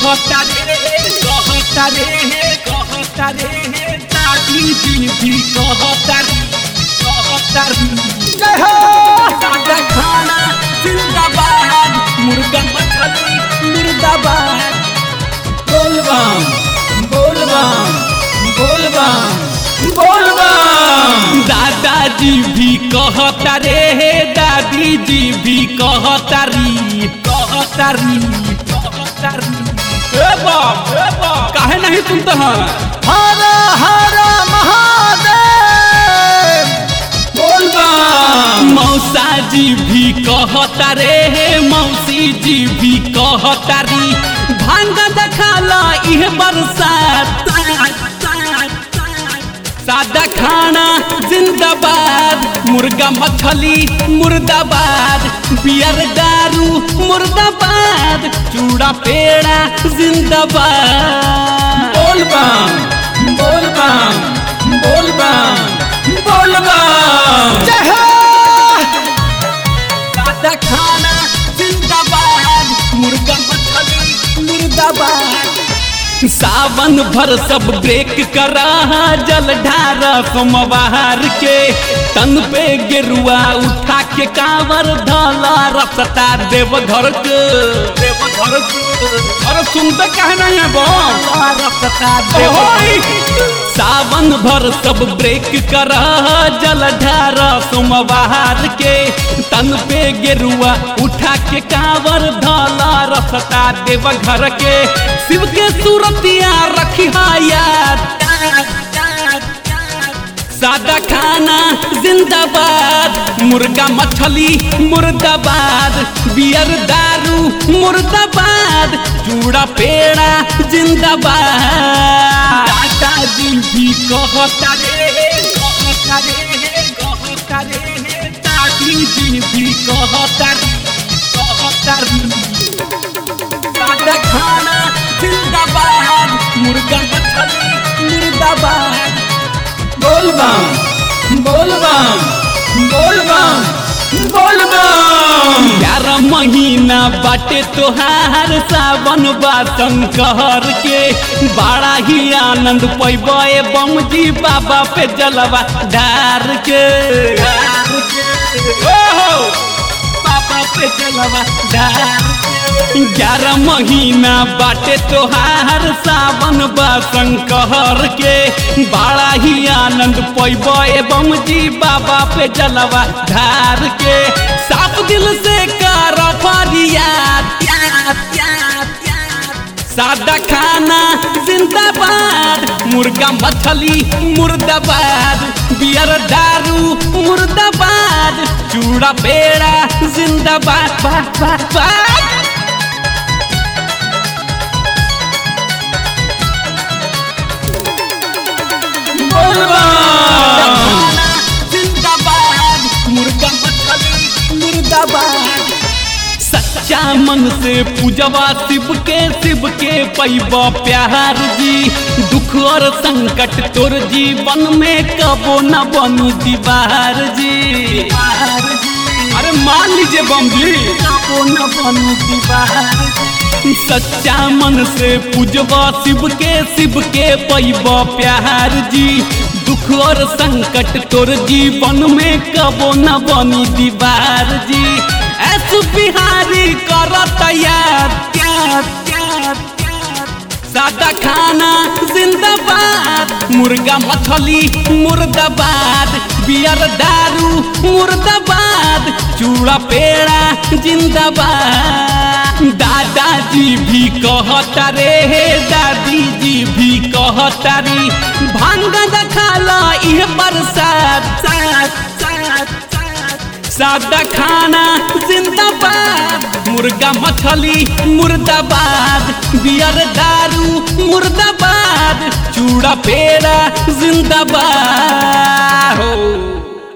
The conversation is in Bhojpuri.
कहता रे कहता रे कहता रे दादी जी भी कहता रे कहता रे जय हो सादा खाना जिंदाबाद मुर्गा मछली मुर्दाबाद बोलबम बोलबम बोलबम बोलबम दादाजी भी कहता रे दादी जी भी कहता री कहता री कहता री ए बाप ए बाप काहे नहीं सुनते हैं हर हर महादेव बोलबम मौसा जी भी कहता रे मौसी जी भी कहता री भांग दखाला इह बरसात सादा खाना जिंदाबाद मुर्गा मछली मुर्दाबाद बियर दारू मुर्दाबाद चूड़ा पेड़ा जिंदाबाद बोलबम बोलबम बोलबम बोलबम जय हो सादा खाना जिंदाबाद मुर्गा मछली मुर्दाबाद सावन भर सब ब्रेक करा जल ढारा सोमवार के तन पे गेरुआ उठा के कांवर धला रसता देव घर के देव घर के अरे सुनते कहना है बो रसता देव सावन भर सब ब्रेक करा जल ढारा सोमवार के तन पे गेरुआ उठा के कांवर धला रसता देव घर के शिव के सूरतिया रखी याद सादा खाना जिंदाबाद मुर्गा मछली मुर्दाबाद बियर दारू मुर्दाबाद चूड़ा पेड़ा जिंदाबाद दादाजी भी कहता रे कहता रे कहता रे दादी जी भी कहता रे कहता रे सादा खाना जिंदाबाद मुर्गा मछली मुर्दाबाद बोलबम बोलबम बोलबम बोलबम ग्यारह महीना बाटे तोहार सावन बासन कहर के बड़ा ही आनंद पैबे बम जी बाबा पे जलवा डार के डार के ओहो बाबा पे जलवा डार के ग्यारह महीना बाटे तोहार सावन बासन कहर के बड़ा ही आनंद पैबे बम जी बाबा पे जलवा धार के साफ दिल से कर फरियाद सादा खाना जिंदाबाद मुर्गा मछली मुर्दाबाद बियर दारू मुर्दाबाद चूड़ा पेड़ा जिंदाबाद बाद बाद बाद जिंदाबाद मुर्गा मछली मुर्दाबाद सच्चा मन से पूजवा शिव के शिव के पैबा प्यार जी दुख और संकट तोर जीवन में कबो न बनी दीवार जी अरे मान लीजिए बम जी कबो न बनी दीवार सच्चा मन से पूजवा शिव के शिव के पैबा प्यार जी दुख और संकट तोर जीवन में कबो न बनी दीवार जी ऐस बिहारी कर तैयार प्यार प्यार सादा खाना जिंदाबाद मुर्गा मछली मुर्दाबाद बियर दारू मुर्दाबाद चूड़ा पेड़ा जिंदाबाद दादाजी भी कहता रे दादी जी भी कहता रे भांग दखाला इह बरसात सात सात सात सादा खाना जिंदाबाद मुर्गा मछली मुर्दाबाद बियर दारू मुर्दाबाद चूड़ा पेड़ा जिंदाबाद हो